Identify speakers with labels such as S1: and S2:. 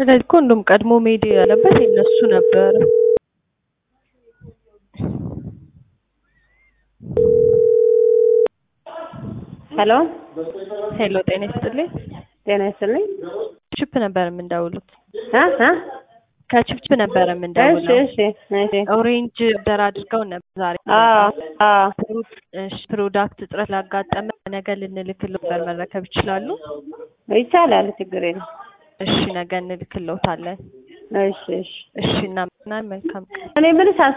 S1: ስለዚህ እኮ እንደውም ቀድሞ መሄድ ያለበት የእነሱ ነበረ።
S2: ሄሎ
S1: ሄሎ ጤና ይስጥልኝ።
S2: ጤና ይስጥልኝ።
S1: ቺፕ ነበር የምንደውሉት።
S2: አ አ
S1: ከቺፕ ነበር
S2: እሺ
S1: የምንደውለው።
S2: እሺ እሺ
S1: ኦሬንጅ ደር አድርገው ነበር ዛሬ።
S2: አዎ አዎ
S1: እሺ ፕሮዳክት እጥረት ላጋጠመ ነገ ልንልክልዎ ነበር መረከብ ይችላሉ?
S2: ይቻላል፣ ችግር የለም።
S1: እሺ ነገ እንልክልዎታለን።
S2: እሺ እሺ
S1: እሺ እናመሰግናለን። መልካም ቀን።
S2: እኔ የምልሽ